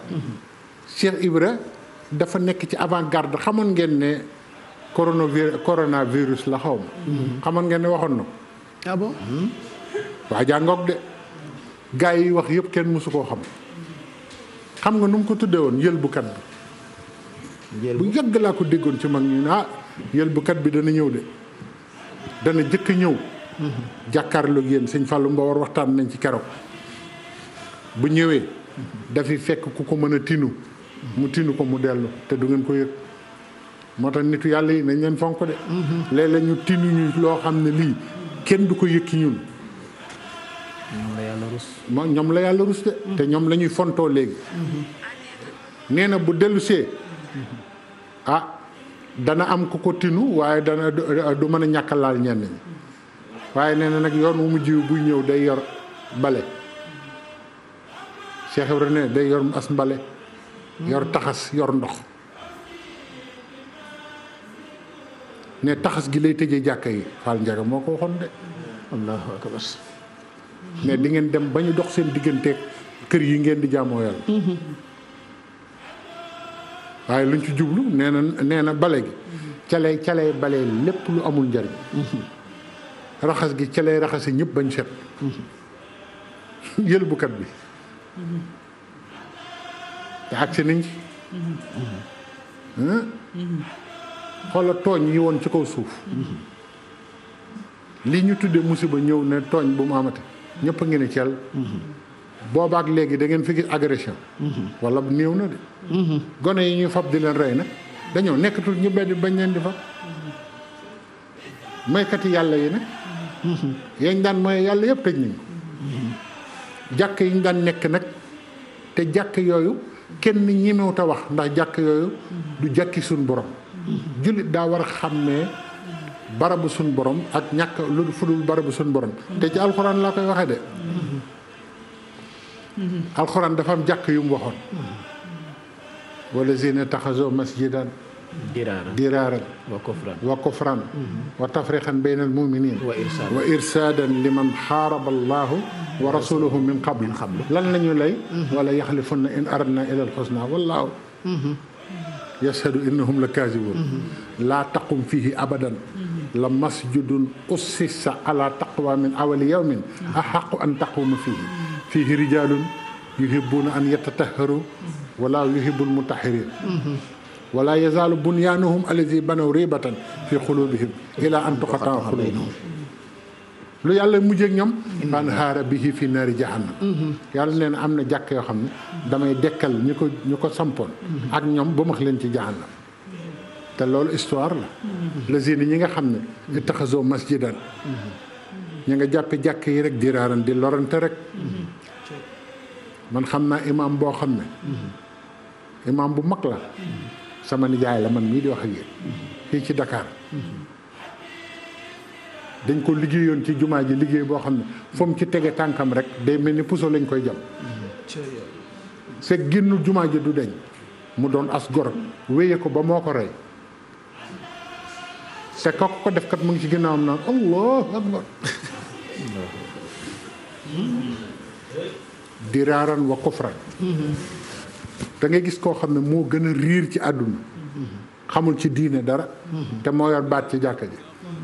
Cheikh Ibra dafa nekk ci avant garde xamoon ngeen ne coronavirus coronavirus la xaw ma xamoon ngeen ne waxoon na ah bon waa jàngoog de gars yi wax yëpp kenn mësu koo xam xam nga nu mu ko tuddee woon yëlbukat bi bu yàgg laa ko déggoon ci mag ñu ne ah yëlbukat bi dana ñëw de dana jëkk ñëw jàkkaarloog yéen sëñ Fallou Mbawar waxtaan nañ ci keroog bu ñëwee dafi fekk ku ko mën a tinu mu tinu ko mu dellu te du ngeen ko yëg moo tax nitu yàlla yi nañ leen fonk de léeg-léeg ñu tinu ñu loo xam ne lii kenn du ko yëg ci ñun ñoom la yàlla rus mo ñoom la yàlla rus de te ñoom la ñuy fontoo léegi nee na bu dellusee ah dana am ku ko tinu waaye dana du mën a ñàkk laal ñenn ñi waaye nee na nag yoon wu mujj wi buy ñëw day yor bale Cheikh Ibrahima ne day yor as mbale yor taxas yor ndox ne taxas gi lay tëjee jàkka yi Fall Njaga moo ko waxoon de allahu akbar mais di ngeen dem ba ñu dox seen digganteeg kër yi ngeen di jaamoo yàlla waaye luñ ci jublu nee na nee na bale gi ca lay ca lay bale lépp lu amul njariñ raxas gi ca lay raxasi ñëpp bañ set yëlbukat bi te agsi nañ ci xoola tooñ yi woon ci kaw suuf li ñu tuddee musiba ñëw ne tooñ bu mu amate ñëpp a ngi ne cel boobaak léegi da ngeen fi gis agression wala néew na de gone yi ñuy fab di leen rey nag dañoo nekkatul ñu benn bañ leen di fab moykati yàlla yi nag yañ daan mooy yàlla yëpp tëj nañ ko jàkk yi ñu daan nekk nag te jàkk yooyu kenn ñemewut a wax ndax jàkk yooyu du jàkki suñ borom jullit daa war a xàmmee barabu suñ borom ak ñàkk lu fudul barabu suñ borom te ci alxuraan laa koy waxee de alxuraan dafa am jàkk yu mu waxoon wala zina taxaso masjidan diraaran diraaran wa kufran wa kufran wa tafriqan bayna al muminin wa irsaadan wa irsaadan liman xaaraba allahu wa rasuluhu min qabl lan la ñu lay wala yaxlifunna in aradna ila alxusna wallaahu yashhadu innahum la kaazibun laa taqum fihi abadan la masjidun ussisa ala taqwa min awali yawmin axaqu an taquma fihi fihi rijalun yuhibbuna an yatatahharu wala yuhibbul mutahirin wala yazaalu bunyaanuhum allazi banaw ribatan fi xulubihim ila an tuqataa xulubuhum lu yàlla mujjee ak ñoom fan xaara bihi fi naari jahannam yàlla nee na am na jàkk yoo xam ne damay dekkal ñu ko ñu ko sampoon ak ñoom ba max leen ci jahannam te loolu histoire la lazina ñi nga xam ne ittaxasoo masjidan ñi nga jàppe jàkk yi rek diraaran di lorante rek man xam naa imaam boo xam ne imaam bu mag la sama nijaay la man mii di wax ak yéen fii ci Dakar dañ ko liggéeyoon ci jumaa ji liggéey boo xam ne fu mu ci tege tànkam rek day mel ni puso lañ koy jam c'est génn jumaa ji du deñ mu doon as gor wéye ko ba moo ko rey te ko ko def kat mu ngi ci ginnaawam naan allahu akbar diraaran wa kufran da ngay gis koo xam ne moo gën a riir ci àdduna xamul ci diine dara te moo yor baat ci jàkka ji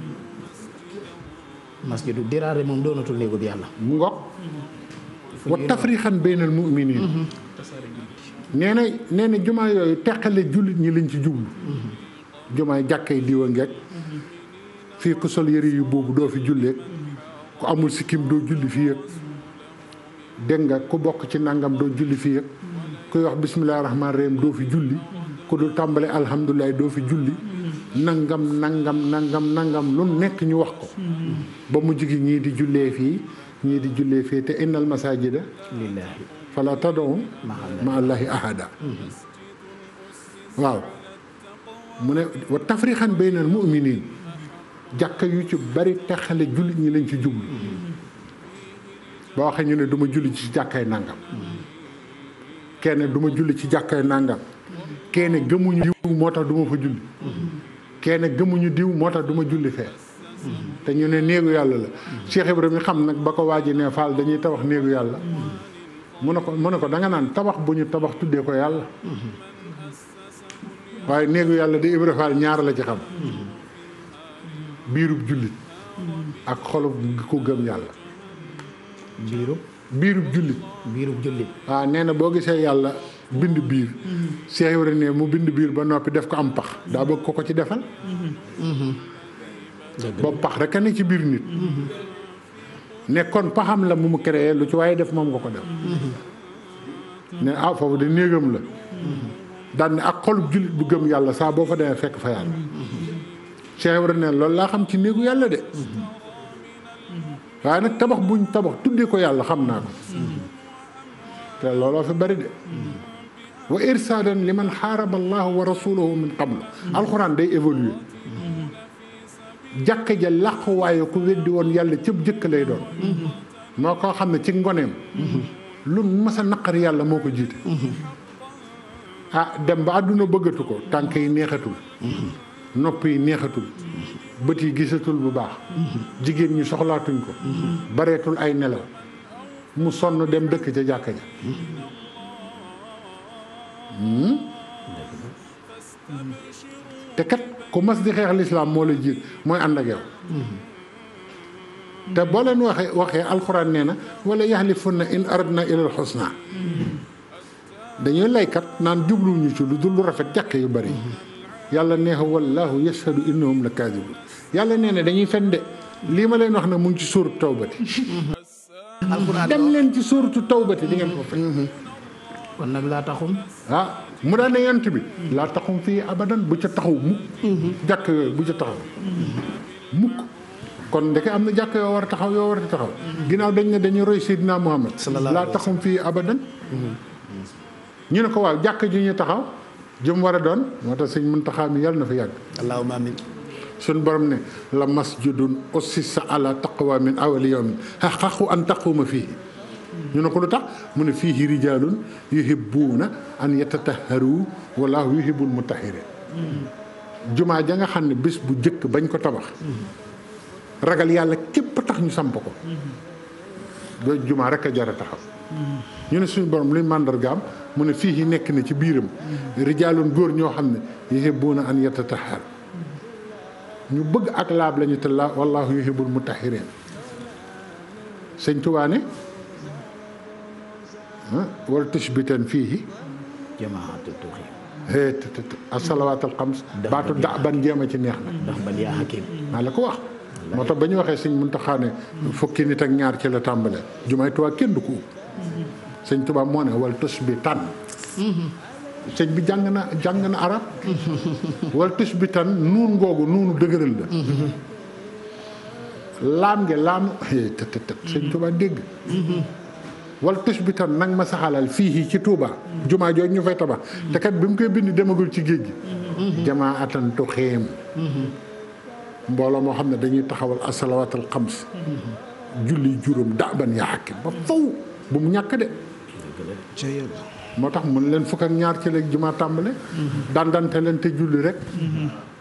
masjidu diraare moom doonatul néegu bi yàlla mu ngoog wa tafrixan baynal muminin nee na nee na jumaa yooyu teqale jullit ñi lañ ci jublu jumaay jàkkay diwa ngeeg fii ku sol yëre yu boobu doo fi julleeg ku amul sikkim doo julli fii yëg dégg nga ku bokk ci nangam doo julli fii yëg kuy wax bisimilah rahmaani rahim doo fi julli ku dul tàmbale alhamdulilah doo fi julli nangam nangam nangam nangam lu nekk ñu wax ko ba mu jigi ñii di jullee fii ñii di jullee fii te innal masajida lillaahi fala tad'u ma allahi ahada waaw mu ne wa tafrixan baynal mu'minin jàkka yu ci bari texale jullit ñi lañ ci jublu ba waxee ñu ne du ma julli ci jàkkay nangam kenn du ma julli ci jàkkay nangam kenn gëmuñu diw moo tax du ma fa julli kenn gëmuñu diw moo tax du ma julli fee te ñu ne néegu yàlla la Cheikh Ibrahima xam nag ba ko waaji ne Fall dañuy tabax néegu yàlla mu ne ko mu ne ko da nga naan tabax bu ñu tabax tuddee ko yàlla waaye néegu yàlla di Ibra Faal ñaar la ci xam biirub jullit ak xolub ko gëm yàlla biirub biirub jullit biirub jullit waaw nee na boo gisee yàlla bind biir Cheikh Ibra ne mu bind biir ba noppi def ko am pax daa bëgg ko ko ci defal dëgg boobu pax rek a ne ci biir nit ne kon paxam la mu mu créé lu ci waaye def moom nga ko def ne ah foofu de néegam la daan ne ak xolub jullit bu gëm yàlla saa boo fa demee fekk fa yàlla Cheikh Ibra ne loolu laa xam ci néegu yàlla de waaye nag tabax buñ tabax tuddee ko yàlla xam naa ko te looloo fi bari de wa irsaadan li man xaaraba allahu wa rasuluhu min qablu alxuraan day évoluer jàkka ja làqu waaye ku weddi woon yàlla cëb jëkk lay doon moo koo xam ne ci ngoneem lu mas a naqari yàlla moo ko jiite ah dem ba àdduna bëggatu ko tànk yi neexatul nopp yi neexatul bët yi gisatul bu baax jigéen ñi soxlaatuñ ko bareetul ay nelaw mu sonn dem dëkk ca jàkka ja te kat ku mas di xeex lislaam moo la jiit mooy ànd ak yow te boo leen waxee waxee alxuraan nee na wala yaxlifunna in aradna ilal xusna dañuy laykat naan jubluwuñu ci lu dul lu rafet jàkk yu bari yàlla neexa wallahu yashhadu innahum la kaadibun yàlla nee na dañuy fen de lii ma leen wax ne mu ngi ci suuratu tawbati alxuraan dem leen ci suuratu tawbati di ngeen ko fekk kon nag laa taxum ah mu daan ne yant bi laa taxum fii abadan bu ca taxaw mukk jàkk yooyu bu ca taxaw mukk kon ndeke am na jàkk yoo war a taxaw yoo war a taxaw ginnaaw dañ ne dañuy roy Seydina Muhammad Sallallahu laa alayhi wa taxum fii abadan ñu ne ko waaw jàkk ji ñu taxaw jëm war a doon moo tax sëñ Muntaxa mi yàlla na fa yàgg allahumma amin suñ borom ne la masjidun ussisa ala taqwa min awali yawmin xaqu an taquma fii ñu ne ko lu tax mu ne fiihi rijaalun yuhibbuuna an yatatahharu wallahu yuhibbul mutahhirin jumaa ja nga xam ne bés bu jëkk bañ ko tabax ragal yàlla képp tax ñu samp ko doo jumaa rek a jar a taxaw ñu ne suñu borom luy màndargaam mu ne fii nekk na ci biiram rijaalun góor ñoo xam ne yuhibbuuna an yatatahharu ñu bëgg ak laab lañu te la wallahu yuhibbul mutahhirin sëñ Tuubaa ne wala tushbitan fii jamaatu tuuxi hee te te te asalawaatul xams baatu da ban jéem a ci neex na ndax ban yaa hakim maa la ko wax moo tax ba ñu waxee sëñ Muntaxa ne fukki nit ak ñaar ci la tàmbale jumaay Tuubaa kenn du ko ub sëñ Tuubaa moo ne wala tushbitan sëñ bi jàng na jàng na arab wala tushbitan nuun ngoogu nuunu dëgëral la laam nge laamu hee te te te sëñ Tuubaa dégg wal tus bi tan nag ma saxalal fii ci Touba. jumaa jooju ñu fay tabax. te kat bi mu koy bind demagul ci géej gi. jamaa atantu xeem. mbooloo moo xam ne dañuy taxawal asalawaatul xams. julli juróom daaban yaa xakki ba faw bu mu ñàkk de. moo tax mun leen fukk ak ñaar ci léegi jumaa tàmbale. dandante leen te julli rek.